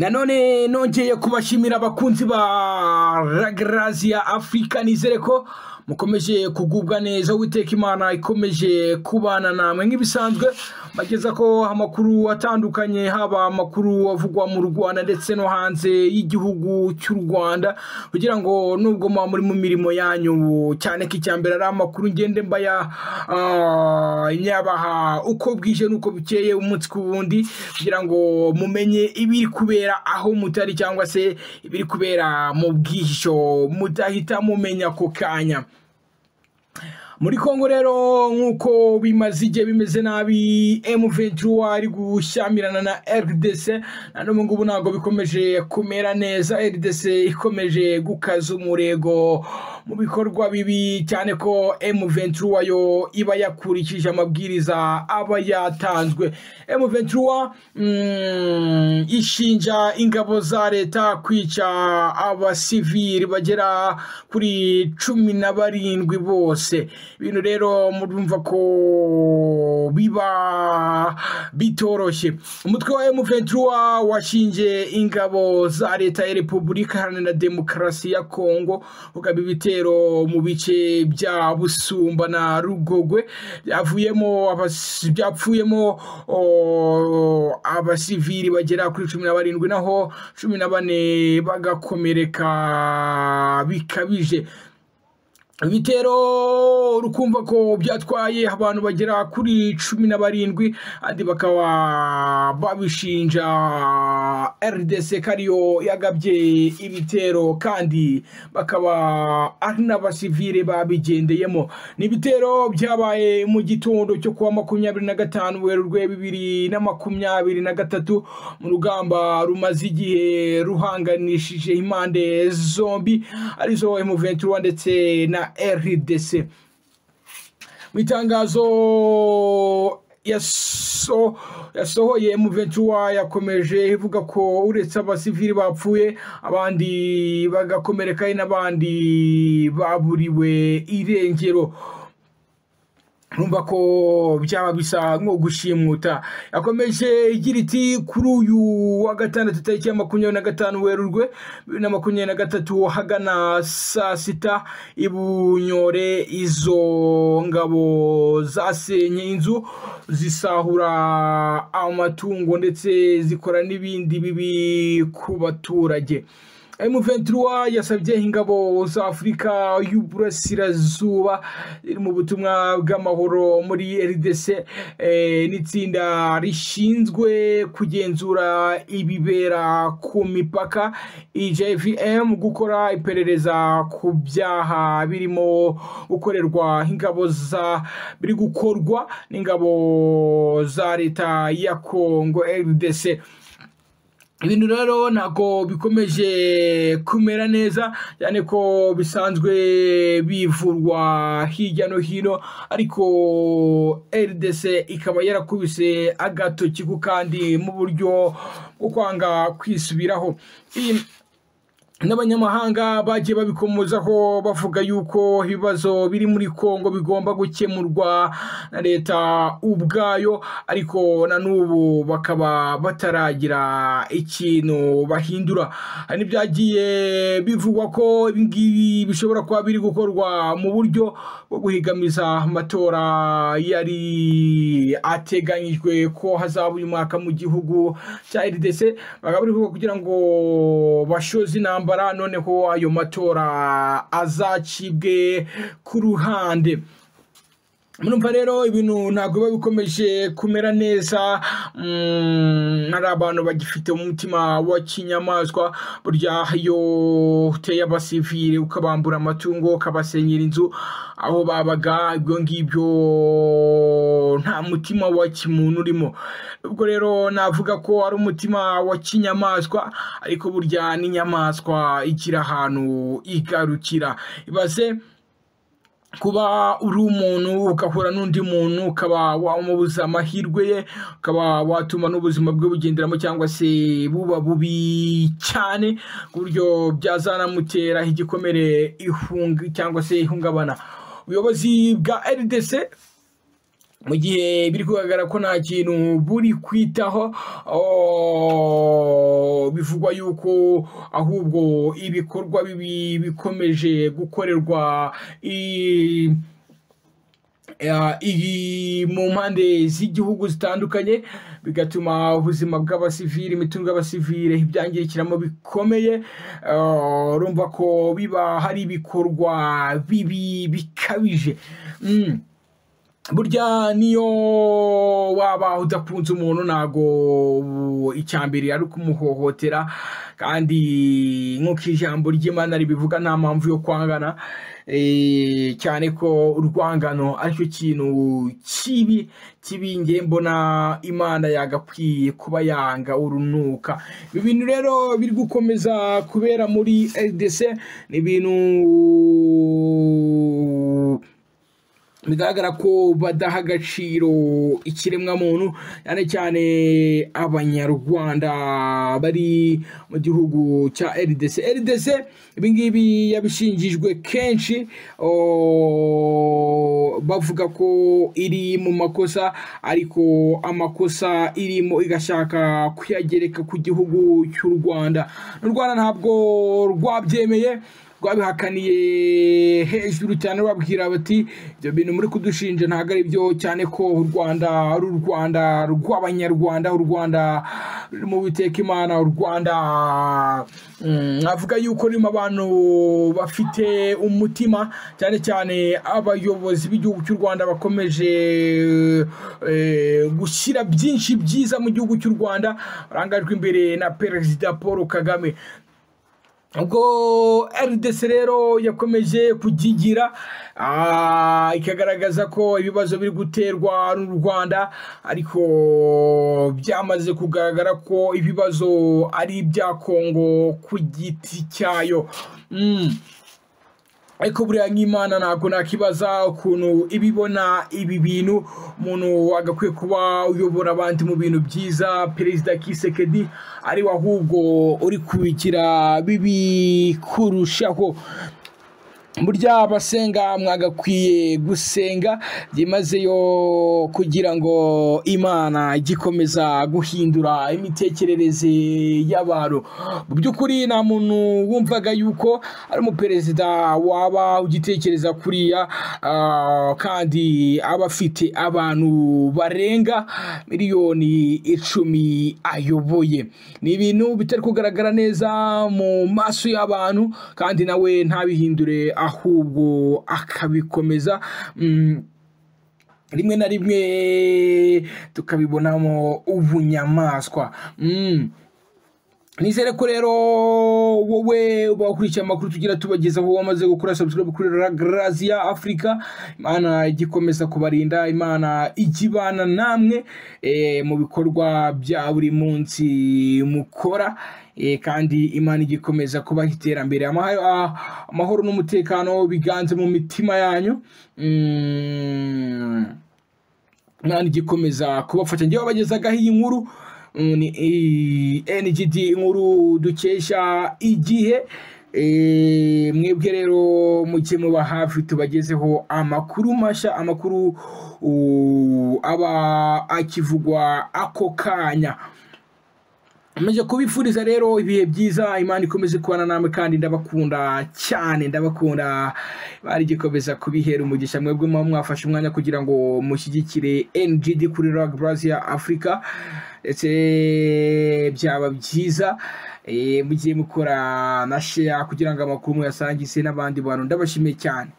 nanone nongeye kubashimira abakunzi ba ragaraziya afurika nizere ko mukomeje kugubwa neza uwiteka imana ikomeje kubana namwe nk'ibisanzwe bageza ko amakuru atandukanye haba amakuru avugwa mu rwanda ndetse no hanze y'igihugu cy'u rwanda kugira ngo nubwo muba muri mu mirimo yanyu cyane ko icya mbere ari amakuru ngende mbaya ah, nyabaha uko bwije n'uko bukeye umunsi ku wundi kugira ngo mumenye ibiri kubera aho mutari cyangwa se ibiri kubera mu bwihisho mudahita mumenya ako kanya muri kongo rero nk'uko bimaze igihe bimeze nabi M23 ari gushyamirana na RDC na none ngubu ntabwo bikomeje kumera neza RDC ikomeje gukaza umurego mu bikorwa bibi cyane ko M23 yo iba yakurikije amabwiriza aba yatanzwe M23 mm, ishinja ingabo za leta kwica abasivili bagera kuri cumi na barindwi bose ibintu rero murumva ko biba bitoroshye umutwe wa M23 washinje ingabo za leta ya Repubulika Iharanira Demokarasi ya Kongo ugaba ibitero mu bice bya Busumba na Rugogwe byavuyemo abas- byapfuyemo o, abasivili bagera kuri cumi na barindwi naho cumi na bane bagakomereka bikabije ibitero rukumva ko byatwaye abantu bagera kuri cumi na barindwi andi bakaba babishinja rdc kariyo yagabye ibitero kandi bakaba ari n'abasivile babigendeyemo ni ibitero byabaye mu gitondo cyo kuwa makumyabiri na gatanu werurwe bibiri na makumyabiri na gatatu mu rugamba rumaze igihe ruhanganishije impande zombi arizo M23 ndetse na RDC mu itangazo yaso- yasohoye M23 yakomeje ivuga ko uretse abasivili bapfuye abandi bagakomereka hari n'abandi baburiwe irengero numva ko byaba bisa nko gushimuta yakomeje igira iti kuri uyu wa gatandatu tariki ya makumyabiri na gatanu werurwe bibiri na makumyabiri na gatatu hagana saa sita i bunyore izo ngabo zasenye inzu zisahura amatungo ndetse zikora n'ibindi bibi ku baturage M23 yasabye ingabo za Afurika y'Uburasirazuba iri mu butumwa bw'amahoro muri RDC eh, n'itsinda rishinzwe kugenzura ibibera ku mipaka IJVM gukora iperereza ku byaha birimo gukorerwa ingabo za biri gukorwa n'ingabo za leta ya Kongo RDC ibintu rero ntabwo bikomeje kumera neza cyane ko bisanzwe bivurwa hirya no hino ariko RDC ikaba yarakubise agatoki ku kandi mu buryo bwo kwanga kwisubiraho Iyi- n'abanyamahanga bagiye babikomozaho bavuga yuko ibibazo biri muri kongo bigomba gukemurwa na leta ubwayo ariko na n'ubu bakaba bataragira ikintu bahindura hari n'ibyagiye bivugwa ko ibi ngibi bishobora kuba biri gukorwa mu buryo bwo guhigamiza amatora yari ateganyijwe ko hazaba uyu mwaka mu gihugu cya RDC bakaba bari kuvuga kugira ngo bashoze intambara noneho ayo matora azacibwe ku ruhande murumva rero ibintu ntabwo biba bikomeje kumera neza mm, hari abantu bagifite umutima wa kinyamaswa burya iyo uteye abasivili ukabambura amatungo ukabasenyera inzu aho babaga ibyo ngibyo nta mutima wa kimuntu urimo ubwo rero navuga ko ari umutima wa kinyamaswa ariko burya n'inyamaswa igira ahantu igarukira ibaze kuba uri umuntu ugahura n'undi muntu ukaba wamubuza amahirwe ye ukaba watuma n'ubuzima bwe bugenderamo cyangwa se buba bubi cyane ku buryo byazanamutera igikomere ihunga cyangwa se ihungabana ubuyobozi bwa rdc mu gihe biri kugaragara ko nta kintu buri kwitaho bivugwa yuko ahubwo ibikorwa bibi bikomeje gukorerwa mu mpande z'igihugu zitandukanye bigatuma ubuzima bw'abasivili imitungo y'abasivile ibyangirikiramo bikomeye urumva ko biba hari ibikorwa bibi bikabije burya niyo waba udakunze umuntu ntago icyambere ari kumuhohotera kandi nk'uko ijambo ry'imana ribivuga nta mpamvu yo kwangana cyane ko urwangano aricyo kintu kibi kibingiye mbona imana yagakwiye kuba yanga urunuka ibi bintu rero biri gukomeza kubera muri rdc ni ibintu bigaragara ko badaha agaciro ikiremwamuntu cyane cyane abanyarwanda bari mu gihugu cya rdc rdc ibingibi yabishingijwe kenshi bavuga ko iri mu makosa ariko amakosa irimo igashaka kuyagereka ku gihugu cy'u rwanda n'u rwanda ntabwo rwabyemeye rwabihakaniye hejuru cyane babwira bati ibyo bintu muri kudushinja ntabwo ari byo cyane ko u rwanda ari u rwanda rw'abanyarwanda u rwanda mu biteka imana u rwanda avuga yuko rurimo abantu bafite umutima cyane cyane abayobozi b'igihugu cy'u rwanda bakomeje gushyira byinshi byiza mu gihugu cy'u rwanda barangajwe imbere na perezida paul kagame ubwo rdc rero yakomeje kugigira ikagaragaza ko ibibazo biri guterwa n'u rwanda ariko byamaze kugaragara ko ibibazo ari ibya kongo ku giti cyayo ariko buriya nk'imana ntabwo nakibaza ukuntu ibibona ibi bintu umuntu agakwiye kuba uyobora abandi mu bintu byiza perezida kisekedi ari we ahubwo uri kubigira bibi kurushaho burya abasenga mwagakwiye gusenga byimazeyo kugira ngo imana igikomeza guhindura imitekerereze y'abantu mu by'ukuri nta muntu wumvaga yuko ari umuperezida waba ugitekereza kuriya kandi aba afite abantu barenga miliyoni icumi ayoboye ni ibintu bitari kugaragara neza mu maso y'abantu kandi nawe ntabihindure ahubwo akabikomeza rimwe na rimwe tukabibonamo ubunyamaswa nizere ko rero wowe uba wakurikiye amakuru tugira tubagezaho wamaze gukora sabusikarabu kuri ragaraziya afurika imana igikomeza kubarinda imana ikibana namwe mu bikorwa bya buri munsi mukora kandi imana igikomeza kubaha iterambere amahoro n'umutekano biganze mu mitima yanyu imana igikomeza kubafasha ngewe bagezagaho iyi nkuru ni NGD inkuru dukesha igihe mwebwe rero mujye muba hafi tubagezeho amakuru mashya amakuru aba akivugwa ako kanya Maze kubifuriza rero ibihe byiza imana ikomeze kubana namwe kandi ndabakunda cyane ndabakunda bari gikomeza kubihera umugisha mwebwe muba mwafashe umwanya kugira ngo mushyigikire NGD kuri Rag Brazil Africa ndetse byaba byiza mugiye mukora na share kugira ngo amakuru muyasangize n'abandi bantu ndabashimiye cyane